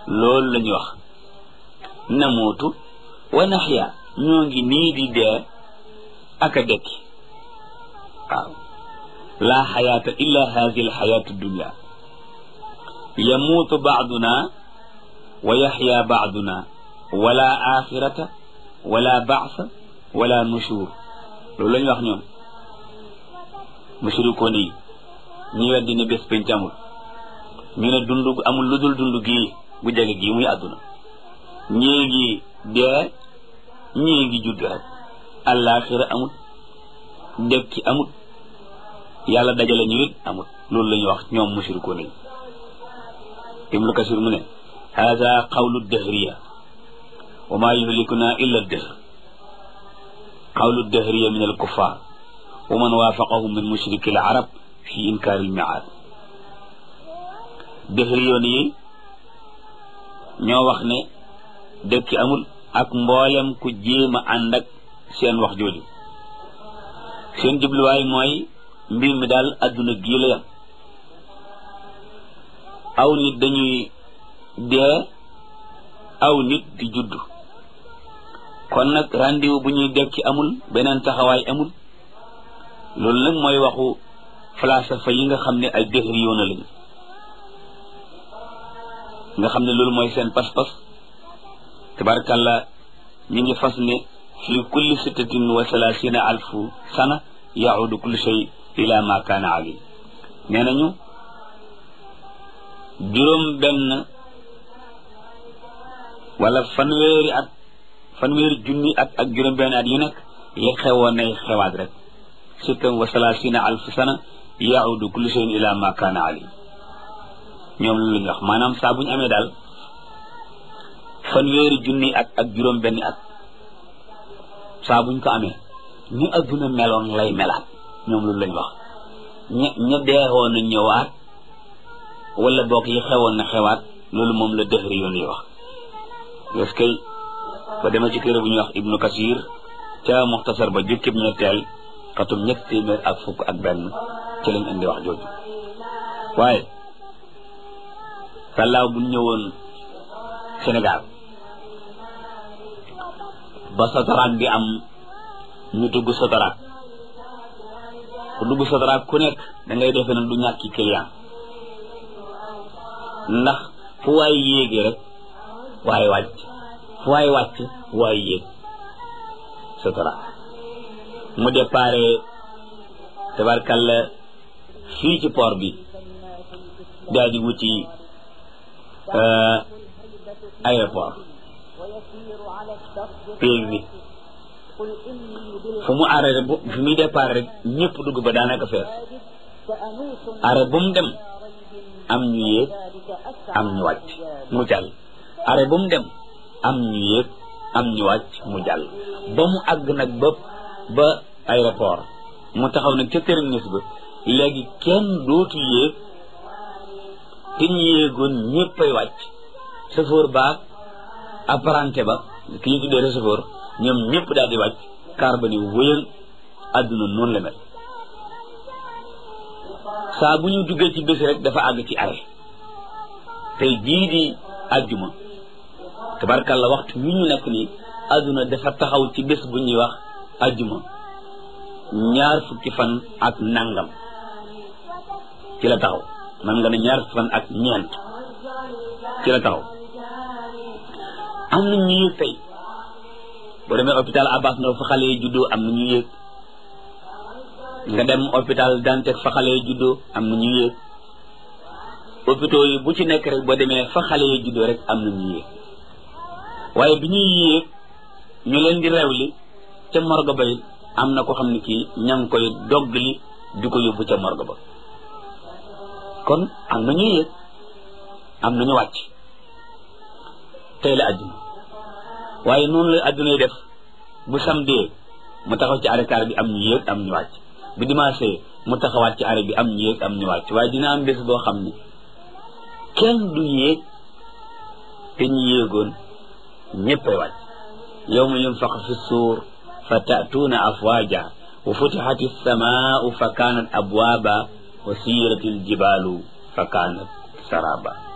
loolu la ñuy wax namuutu wa naxya ñoo ngi nii di dee ak a dekki waaw laa xayaata illa hadihi alxayaatu dunya yamuutu baaduna wa yaxya baaduna wala axirata wala baasa wala nushur loolu la ñu wax ñoom mushrikoon yi ñi weddi ne bés penc amul ñu ne dund amul lu dul dund gii gu jege gii muy àdduna ñii ngi dee ñii ngi judd rek àllaaxira amut dekki amut yàlla dajale ñu it amut loolu la ñuy wax ñoom mushrikoon yi ibnu kasir mu ne hada qawlu dahriya wa ma yuhlikuna illa dahr qawlu dahriya min alkuffar wa man waafaqahum min mushriki al arab fi inkaari almiaad dahriyoon yi ñoo wax ne dëkki amul ak mboolem ku jéem a ànd ak seen wax jooju seen jubluwaay mooy mbir mi daal adduna gii la yam aw nit dañuy dee aw nit di judd kon nag rendez-vous bu ñuy dekki amul beneen taxawaay amul loolu nag mooy waxu falsafa yi nga xam ne ay dëxri yoona lañu nga xam ne loolu mooy seen pas-pas tabarakàllah ñu ngi fas ne fi kulli sittatin wa salaasina alfu sana yaudu kullu shay ila ma kaana ali nee nañu juróom benn wala fanweeri at fanweeri junni at ak juróom benn at yu nekk li xewoon nay xewaat rek sittan wa salaasina alfu sana yaudu kullu shay ila ma kaana ali ñoom loolu la ñu wax maanaam saa bu ñu amee daal fanweeri junni at ak juróom benn at saa buñ ko amee ni adduna meloon lay melaat ñoom loolu lañ wax ña ña deexoon na ñëwaat wala boog yi xewoon na xewaat loolu moom la dëxëri yoon yi wax parce que ba dema ci téere bu ñuy wax ibnu kasir ca muxtasar ba jukkib ñetteel xatum ñett téeméer ak fukk ak benn ci lañ indi wax jooju waaye sàllaaw bu ñëwoon Sénégal ba sotaraak bi am ñu dugg sotaraak ku dugg sotaraak ku nekk da ngay defe ne du ñàkki client ndax fu waay yéegee rek waaye wàcc fu waay wàcc waay yéeg sotaraak mu déparé tabarkalla fii ci port bi daal di wuti aéroport péeg bi fu mu arrêté bu fu muy départ rek ñëpp dugg ba daanaka fees arrêt bu mu dem am ñu yéeg am ñu wàcc mu jàll arrêt bu mu dem am ñu yéeg am ñu wàcc mu jàll ba mu àgg nag ba ba aéroport mu taxaw nag ca terminus ba léegi kenn dootu yéeg te ñu yéegoon ñëppay wàcc chauffeur baag apprenti ba ki ñu tuddee receveur ñoom ñëpp daal di wàcc car ba ni wëyal àdduna noonu la mel saa bu ñu duggee ci bés rek dafa àgg ci arrêt tey jii di àjjuma tabarkalla waxtu wi ñu nekk nii àdduna dafa taxaw ci bés bu ñuy wax àjjuma ñaar fukki fan ak nangam ci la taxaw man nga ne ñaar fukki fan ak ñeent ci la taxaw am na ñu yëg tey boo demee hôpital Abbas Ndao fa xale yi juddoo am na ñu yëg nga dem hôpital Dantec fa xale yi juddoo am na ñu yëg hôpitaux yi bu ci nekk rek boo demee fa xale yi juddoo rek am na ñu yëg waaye bi ñuy yéeg ñu leen di rewli ca morgue ba it am na ko xam ne kii ña ngi koy doggali di ko yóbbu ca morgue ba kon am na ñu yéeg am na ñu wàcc tey la àdduna waaye noonu la àdduna yi def bu samedi mu taxaw ci arrêt bi am ñu yéeg am ñu wàcc bu dimanche mu taxawaat ci arrêt bi am ñu yéeg am ñu wàcc waaye dina am bés boo xam ne kenn du yéeg te ñu yéegoon ñëppay wàcc yawma yunfax fi suur fa ta'tuuna afwaaja wa futixat as-samaa'u fa kaanat abwaaba wa siiratil jibaalu fa kaanat saraba